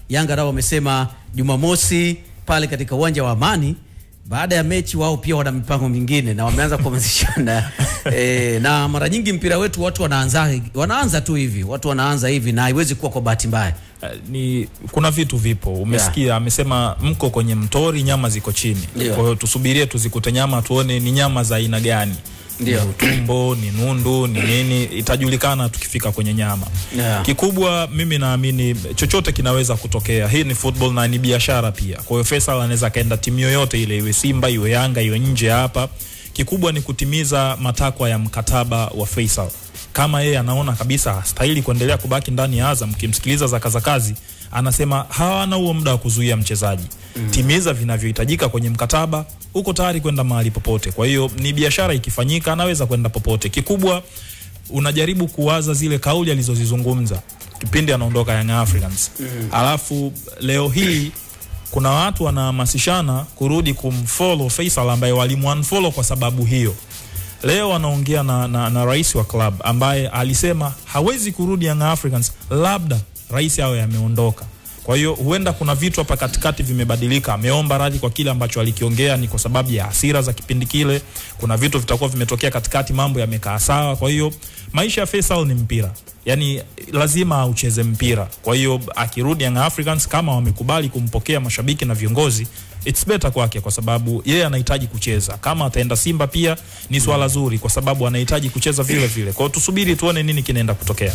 Yanga nao wamesema Jumamosi pale katika uwanja wa Amani baada ya mechi wao pia wana mipango mingine na wameanza kuhamasishana e, na mara nyingi mpira wetu watu wanaanza wanaanza tu hivi watu wanaanza hivi na haiwezi kuwa kwa bahati mbaya Eh, ni kuna vitu vipo umesikia amesema mko kwenye mtori nyama ziko chini Ndio. kwa hiyo tusubirie tuzikute nyama tuone ni nyama za aina gani Ndio. ni utumbo ni nundu ni nini itajulikana tukifika kwenye nyama Yeah. kikubwa mimi naamini chochote kinaweza kutokea hii ni football na ni biashara pia kwa hiyo Faisal anaweza akaenda timu yoyote ile iwe Simba iwe Yanga iwe nje hapa kikubwa ni kutimiza matakwa ya mkataba wa Faisal kama yeye anaona kabisa hastahili kuendelea kubaki ndani ya Azam kimsikiliza Zakazakazi anasema hawana huo muda wa kuzuia mchezaji mm. timiza vinavyohitajika kwenye mkataba uko tayari kwenda mahali popote kwa hiyo ni biashara ikifanyika anaweza kwenda popote kikubwa unajaribu kuwaza zile kauli alizozizungumza kipindi anaondoka Young Africans mm. alafu leo hii kuna watu wanahamasishana kurudi kumfollow Faisal ambaye walimunfollow kwa sababu hiyo leo anaongea na, na, na rais wa club ambaye alisema hawezi kurudi Young Africans labda rais awe ameondoka kwa hiyo huenda kuna vitu hapa katikati vimebadilika ameomba radhi kwa kile ambacho alikiongea ni kwa sababu ya hasira za kipindi kile kuna vitu vitakuwa vimetokea katikati mambo yamekaa sawa kwa hiyo maisha ya Faisal ni mpira yani lazima aucheze mpira kwa hiyo akirudi Young Africans kama wamekubali kumpokea mashabiki na viongozi it's better kwake kwa sababu yeye anahitaji kucheza kama ataenda Simba pia ni swala zuri kwa sababu anahitaji kucheza vile vile kwa hiyo tusubiri tuone nini kinaenda kutokea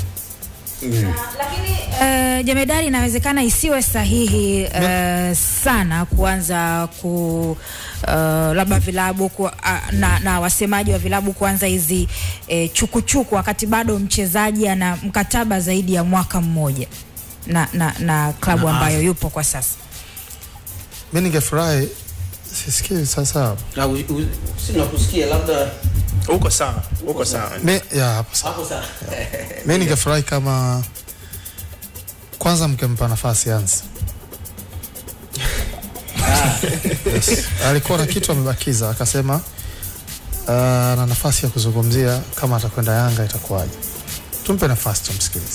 lakini uh, jemedari inawezekana isiwe sahihi uh, sana kuanza ku uh, labda vilabu ku, uh, na, na wasemaji wa vilabu kuanza hizi eh, chukuchuku wakati bado mchezaji ana mkataba zaidi ya mwaka mmoja na, na, na klabu Na ambayo Azam. yupo kwa sasa mi ningefurahi sisikii sasa sinakusikia labda uko sawa uko sawa mi ya hapo sawa hapo sawa mi ningefurahi kama kwanza mkempa nafasi anzi yes. alikuwa na kitu amebakiza akasema uh, na nafasi ya kuzungumzia kama atakwenda yanga itakuwaje tumpe nafasi tumsikilize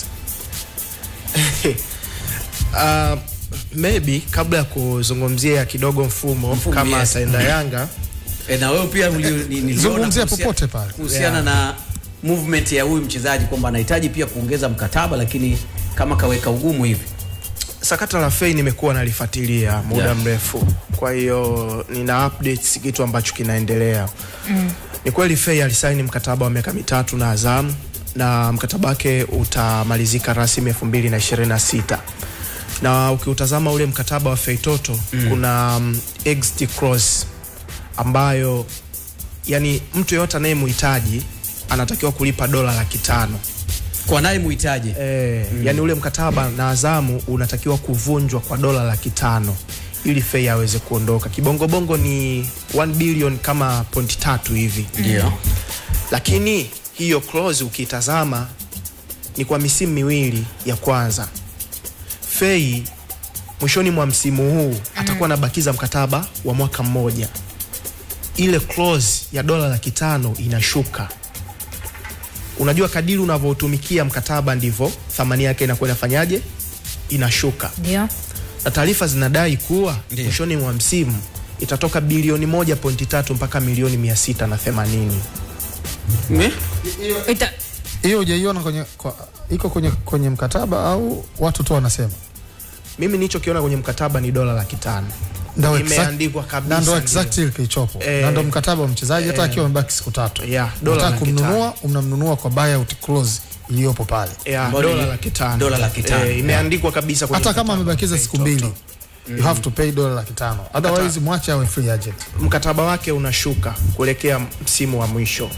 uh, maybe kabla ya kuzungumzia kidogo mfumo, Mfumo, kama yes. ataenda yanga e, na wewe pia uli- ni- niliona Zungumzia kuhusia- popote pale. kuhusiana na movement ya huyu mchezaji kwamba anahitaji pia kuongeza mkataba lakini kama kaweka ugumu hivi sakata la fei nimekuwa nalifuatilia muda Yeah. mrefu kwa hiyo nina updates kitu ambacho kinaendelea mm. ni kweli fei alisaini mkataba wa miaka mitatu na azam na mkataba wake utamalizika rasmi elfu mbili na ishirini na sita na ukiutazama ule mkataba wa fei toto mm. kuna um, exit clause ambayo yani mtu yeyote anayemhitaji anatakiwa kulipa dola laki tano kwa naye muhitaji Eh, mm. yani ule mkataba na Azamu unatakiwa kuvunjwa kwa dola laki tano ili Fei aweze kuondoka. Kibongobongo ni 1 billion kama point tatu hivi, ndio lakini hiyo clause ukitazama ni kwa misimu miwili ya kwanza. Fei mwishoni mwa msimu huu atakuwa anabakiza mkataba wa mwaka mmoja. Ile clause ya dola laki tano inashuka. Unajua, kadiri unavyotumikia mkataba ndivyo thamani yake inakuwa inafanyaje, inashuka ndio na taarifa zinadai kuwa Ndiyo. mwishoni mwa msimu itatoka bilioni moja pointi tatu mpaka milioni mia sita na themanini Me? Ita, hiyo hujaiona kwenye kwa, iko kwenye, kwenye mkataba au watu tu wanasema mimi nilichokiona kwenye mkataba ni dola laki tano Ndo exact- imeandikwa kabisa na ndo ndio. exactly kilichopo Eh. na ndo mkataba wa mchezaji hata akiwa amebaki siku tatu Yeah, dola unataka laki kumnunua unamnunua kwa buyout clause iliyopo pale Yeah, Ambayo dola ni- laki tano dola laki tano. Eh, imeandikwa kabisa kwenye hata kama mkataba. amebakiza Okay, siku toto. mbili you have to pay dola laki tano otherwise mwache awe free agent mkataba wake unashuka kuelekea msimu wa mwisho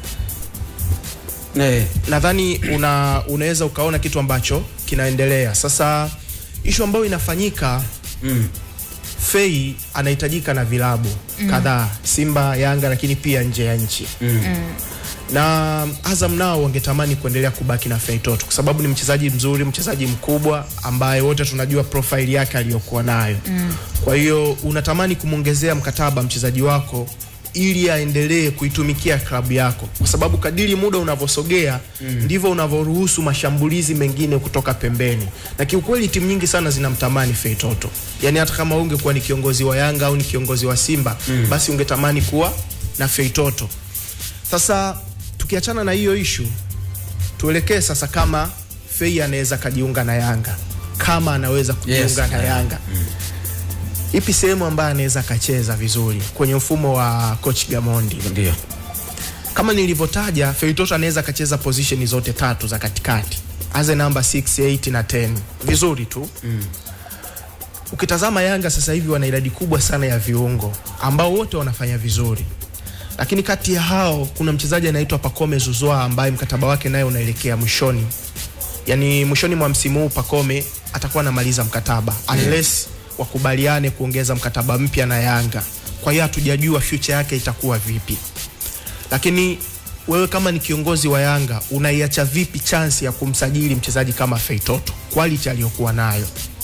Eh, nadhani una, unaweza ukaona kitu ambacho kinaendelea sasa ishu ambayo inafanyika mm. fei anahitajika na vilabu mm. kadhaa simba yanga lakini pia nje ya nchi Mm. na azam nao wangetamani kuendelea kubaki na fei toto kwa sababu ni mchezaji mzuri mchezaji mkubwa ambaye wote tunajua profile yake aliyokuwa nayo mm. kwa hiyo unatamani kumwongezea mkataba mchezaji wako ili aendelee kuitumikia klabu yako, kwa sababu kadiri muda unavyosogea mm. ndivyo unavyoruhusu mashambulizi mengine kutoka pembeni, na kiukweli timu nyingi sana zinamtamani Feitoto. Yani hata kama ungekuwa ni kiongozi wa Yanga au ni kiongozi wa Simba mm. basi ungetamani kuwa na Feitoto. Sasa tukiachana na hiyo ishu, tuelekee sasa kama Fei anaweza kajiunga na Yanga, kama anaweza kujiunga Yes. na Yanga ipi sehemu ambayo anaweza akacheza vizuri kwenye mfumo wa coach Gamondi? Ndio. Kama nilivyotaja, Feitoto anaweza akacheza position zote tatu za katikati, aze namba 6, 8 na 10 vizuri tu mm. Ukitazama Yanga sasa hivi wana idadi kubwa sana ya viungo ambao wote wanafanya vizuri, lakini kati ya hao kuna mchezaji anaitwa Pacome Zuzwa ambaye mkataba wake naye unaelekea mwishoni, yani mwishoni mwa msimu huu Pacome atakuwa anamaliza mkataba unless wakubaliane kuongeza mkataba mpya na Yanga. Kwa hiyo hatujajua future yake itakuwa vipi lakini wewe kama ni kiongozi wa Yanga unaiacha vipi chance ya kumsajili mchezaji kama Feitoto quality aliyokuwa nayo?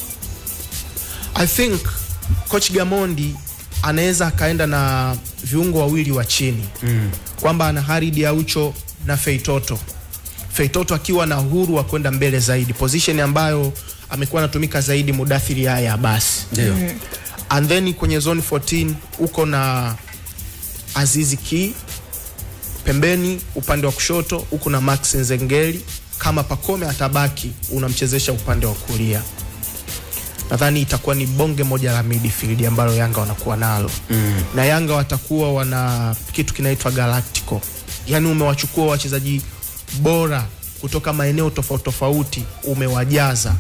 I think coach Gamondi anaweza akaenda na viungo wawili wa chini mm. kwamba ana Haridi Aucho na Feitoto. Feitoto akiwa na uhuru wa kwenda mbele zaidi, position ambayo amekuwa anatumika zaidi Mudathiri haya basi Ndio. and then kwenye zone 14 uko na Azizi Ki pembeni, upande wa kushoto uko na Max Nzengeli. Kama Pacome atabaki, unamchezesha upande wa kulia. Nadhani itakuwa ni bonge moja la midfield ambalo Yanga wanakuwa nalo mm. na Yanga watakuwa wana kitu kinaitwa Galactico, yaani umewachukua wachezaji bora kutoka maeneo tofauti tofauti, umewajaza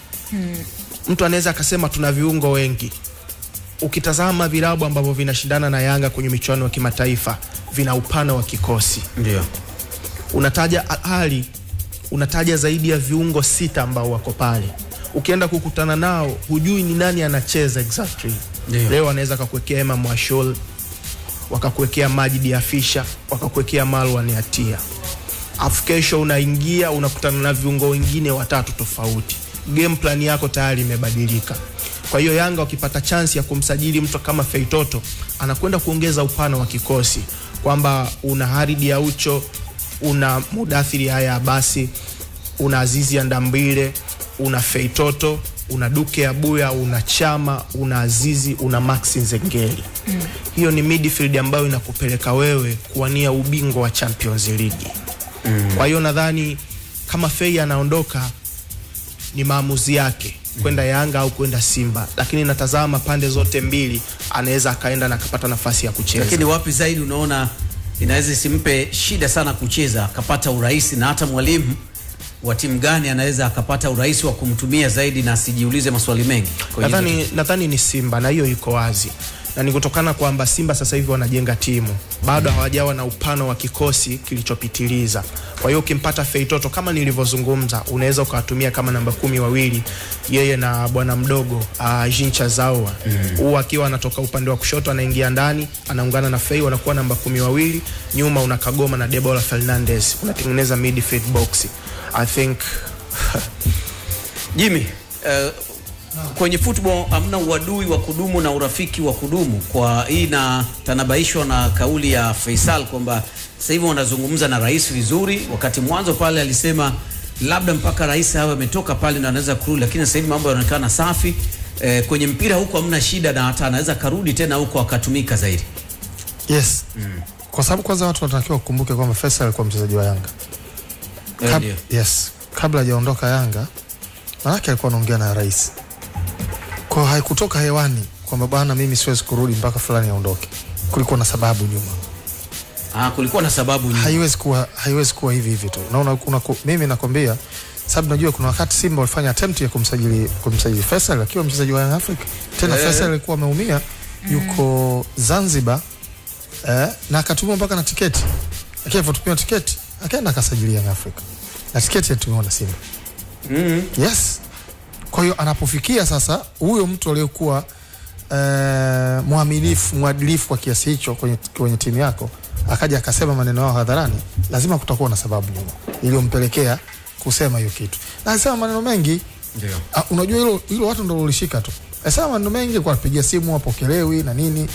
mtu anaweza akasema tuna viungo wengi. Ukitazama vilabu ambavyo vinashindana na Yanga kwenye michuano ya kimataifa vina upana wa kikosi. Ndio. Unataja Al Ahly, unataja zaidi ya viungo sita ambao wako pale. Ukienda kukutana nao hujui ni nani anacheza exactly. Ndio. Leo anaweza kakuwekea Emma Mwashol, wakakuwekea Majidi Afisha, wakakuwekea Marwan Yatia afu kesho unaingia unakutana na viungo wengine watatu tofauti. Game plan yako tayari imebadilika. Kwa hiyo Yanga wakipata chance ya kumsajili mtu kama Feitoto, anakwenda kuongeza upana wa kikosi, kwamba una Haridi Aucho, una Mudathiri haya basi, una Azizi Andambile, una Feitoto, una Duke Abuya, una Chama, una Azizi, una Max Nzengeli. Mm. Hiyo ni midfield ambayo inakupeleka wewe kuwania ubingwa wa Champions League. Kwa hiyo nadhani kama Fei anaondoka ni maamuzi yake kwenda Yanga au kwenda Simba, lakini natazama pande zote mbili, anaweza akaenda na akapata nafasi ya kucheza. Lakini wapi zaidi unaona inaweza isimpe shida sana kucheza akapata urahisi, na hata mwalimu wa timu gani anaweza akapata urahisi wa kumtumia zaidi na asijiulize maswali mengi? Kwa hiyo- nadhani nadhani ni Simba na hiyo iko wazi, na ni kutokana kwamba Simba sasa hivi wanajenga timu, bado hawajawa na upano wa kikosi kilichopitiliza. Kwa hiyo ukimpata Feitoto kama nilivyozungumza, unaweza ukawatumia kama namba kumi wawili, yeye na bwana mdogo uh, Jincha Zawa huu mm. akiwa anatoka upande wa kushoto anaingia ndani anaungana na Fei, wanakuwa namba kumi wawili, nyuma una Kagoma na Debola Fernandez, unatengeneza midfield box. I think Jimmy, uh, kwenye football hamna uadui wa kudumu na urafiki wa kudumu. Kwa hii inatanabaishwa na kauli ya Faisal kwamba sasa hivi wanazungumza na rais vizuri, wakati mwanzo pale alisema labda mpaka rais awe ametoka pale ndo anaweza kurudi, lakini sasa hivi mambo yanaonekana safi. Eh, kwenye mpira huko hamna shida na hata anaweza karudi tena huko akatumika zaidi. Yes. Kwa sababu kwanza watu wanatakiwa kukumbuke kwamba Faisal alikuwa mchezaji wa Yanga. Eh, Kab- ndio. yes. Kabla hajaondoka Yanga, manake alikuwa anaongea na rais. Kwa hiyo haikutoka hewani kwamba bwana, mimi siwezi kurudi mpaka fulani aondoke. Kulikuwa na sababu nyuma. Ah, kulikuwa na sababu nyingi. haiwezi kuwa haiwezi kuwa hivi hivi tu. Naona kuna mimi nakwambia sababu najua kuna wakati Simba walifanya attempt ya kumsajili kumsajili Faisal akiwa mchezaji wa Young Africa. Tena Eh. Faisal alikuwa ameumia yuko Zanzibar eh, na akatumia mpaka na tiketi. Lakini alipotumia tiketi akaenda akasajili Young Africa. Na tiketi alitumiwa na Simba. Mm. Yes. Kwa hiyo anapofikia sasa huyo mtu aliyekuwa eh, mwaminifu mwadilifu kwa kiasi hicho kwenye, kwenye timu yako akaja akasema maneno yao hadharani, lazima kutakuwa na sababu nyuma iliyompelekea kusema hiyo kitu. Na alisema maneno mengi Ndio. Ah, unajua hilo hilo watu ndio walishika tu. Alisema maneno mengi kwa kupigia simu apokelewi na nini.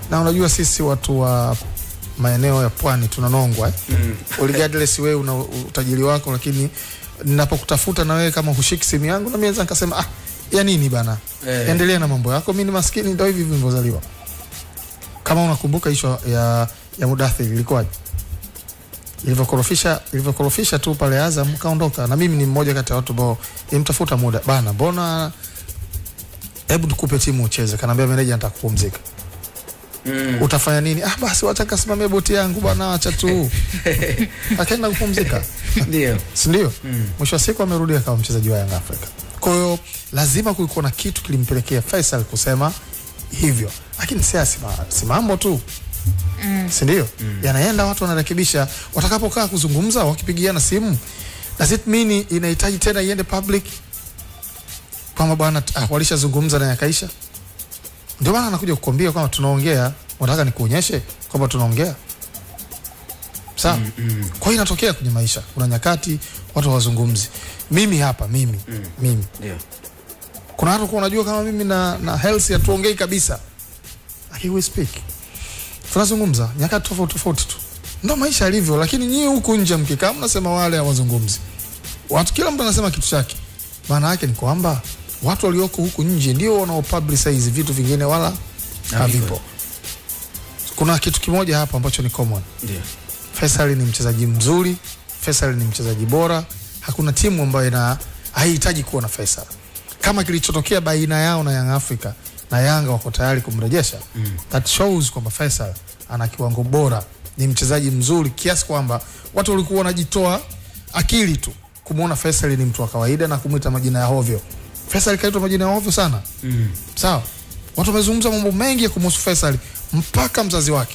na unajua sisi watu wa maeneo ya pwani tunanongwa eh? mm. regardless wewe una utajiri wako lakini ninapokutafuta na wewe kama hushiki simu yangu na mimi naweza nikasema ah ya nini bana Eh. endelea na mambo yako mimi ni maskini ndio hivi hivi nilivyozaliwa kama unakumbuka hisho ya ya Mudathir ilikuwaje ilivyokorofisha ilivyokorofisha tu pale Azam kaondoka na mimi ni mmoja kati ya watu ambao nimtafuta muda bana mbona hebu tukupe timu ucheze kanaambia meneja nataka kupumzika Mm. utafanya nini ah basi wacha kasimamia boti yangu bwana acha tu akaenda kupumzika Ndio. si ndio mwisho wa siku amerudi akawa mchezaji wa Young Africa kwa hiyo lazima kulikuwa na kitu kilimpelekea Faisal kusema hivyo lakini si asima, si mambo tu mm. si ndio mm. yanaenda watu wanarekebisha watakapokaa kuzungumza wakipigiana simu does it mean inahitaji tena iende public kwamba bwana ah, walishazungumza na yakaisha ndio maana anakuja kukwambia kwamba tunaongea unataka nikuonyeshe kwamba tunaongea sawa mm, mm. kwa hiyo inatokea kwenye maisha kuna nyakati watu hawazungumzi mimi hapa mimi mm. mimi Ndio. kuna watu kuwa unajua kama mimi na, na health hatuongei kabisa lakini we speak tunazungumza nyakati tofauti tofauti tu ndo maisha yalivyo lakini nyie huku nje mkikaa mnasema wale hawazungumzi watu kila mtu anasema kitu chake maana yake ni kwamba watu walioko huku nje ndio wanaopublicize vitu vingine wala havipo kuna kitu kimoja hapa ambacho ni common Ndio. Faisal ni mchezaji mzuri, Faisal ni mchezaji bora. Hakuna timu ambayo ina haihitaji kuwa na Faisal. Kama kilichotokea baina yao na Young Africa na Yanga wako tayari kumrejesha mm. that shows kwamba Faisal ana kiwango bora, ni mchezaji mzuri kiasi kwamba watu walikuwa wanajitoa akili tu kumwona Faisal ni mtu wa kawaida na kumwita majina ya hovyo. Faisal kaitwa majina ya hovyo sana mm. sawa. Watu wamezungumza mambo mengi ya kumhusu Faisal mpaka mzazi wake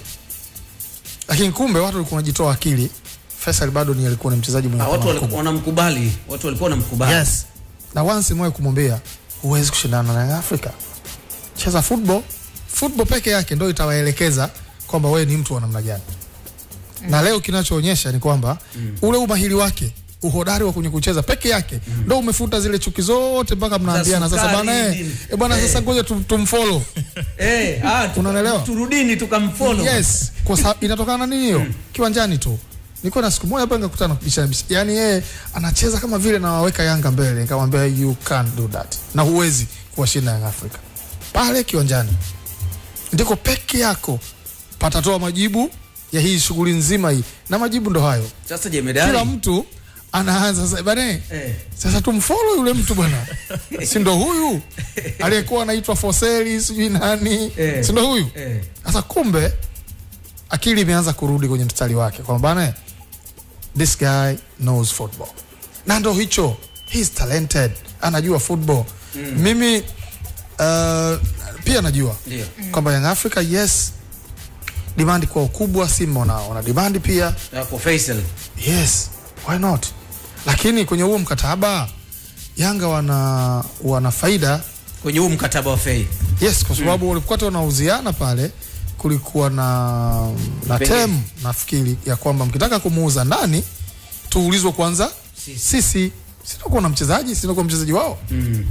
lakini kumbe watu walikuwa wanajitoa akili. Faisal bado ni alikuwa ni mchezaji mwenye Ah, watu thamani walikuwa kubwa. wanamkubali. Watu walikuwa wanamkubali. Yes. Na once mwe kumwambia huwezi kushindana na Young Africa. Cheza football. Football peke yake ndio itawaelekeza kwamba wewe ni mtu wa namna gani. Na leo kinachoonyesha ni kwamba ule umahiri wake uhodari wa kwenye kucheza peke yake ndio umefuta zile chuki zote mpaka mnaambiana sasa sukari, bana eh, nini. eh bwana sasa ngoja tum, tumfollow. Eh, ah, tuka- Unaelewa? Turudini tukamfollow. Yes, kwa sababu inatokana na nini hiyo? Kiwanjani tu. Nilikuwa na siku moja hapa nikakutana na kubishana bishi. Yaani yeye anacheza kama vile na waweka Yanga mbele. Nikamwambia you can't do that. Na huwezi kuwashinda Young Africa. Pale kiwanjani. Ndiko peke yako patatoa majibu ya hii shughuli nzima hii. Na majibu ndo hayo. Sasa jemedari. Kila mtu anaanza sasa bane. Eh. Sasa tumfollow yule mtu bwana. si ndo huyu aliyekuwa anaitwa Foseli sijui nani. Eh. Si ndo huyu? Eh. Sasa kumbe akili imeanza kurudi kwenye mstari wake kwamba bana, this guy knows football, na ndo hicho, he's talented, anajua football. Mimi uh, pia najua Ndio. kwamba Young Africa yes, demand kwa ukubwa, Simba wana, wana demand pia Ya, Kwa Faisal. yes, why not? Lakini kwenye huo mkataba Yanga wana wana faida Kwenye huu mkataba wa Fei. Yes, kwa sababu walikuwa tu wanauziana pale, kulikuwa na na Pengine. tem nafikiri ya kwamba mkitaka kumuuza ndani tuulizwe kwanza Sisi. sisi, sinakuwa na mchezaji sinakuwa mchezaji wao Mm.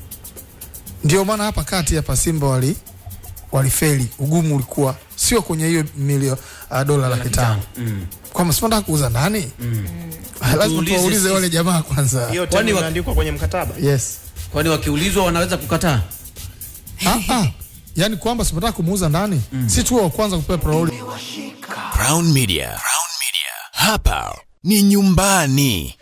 ndio maana hapa kati hapa Simba wali walifeli. Ugumu ulikuwa sio kwenye hiyo milio uh, dola laki tano Mm. kwamba sipataka kuuza ndani lazima Tuulize tuwaulize sisi. wale jamaa kwanza. hiyo Kwani tena wa- imeandikwa kwenye mkataba Yes. Kwani wakiulizwa wanaweza kukataa? ah, ah. Yani kwamba sipataka kumuuza ndani si tu wa kwanza kupewa priority Crown Media. Crown Media. Hapa ni nyumbani.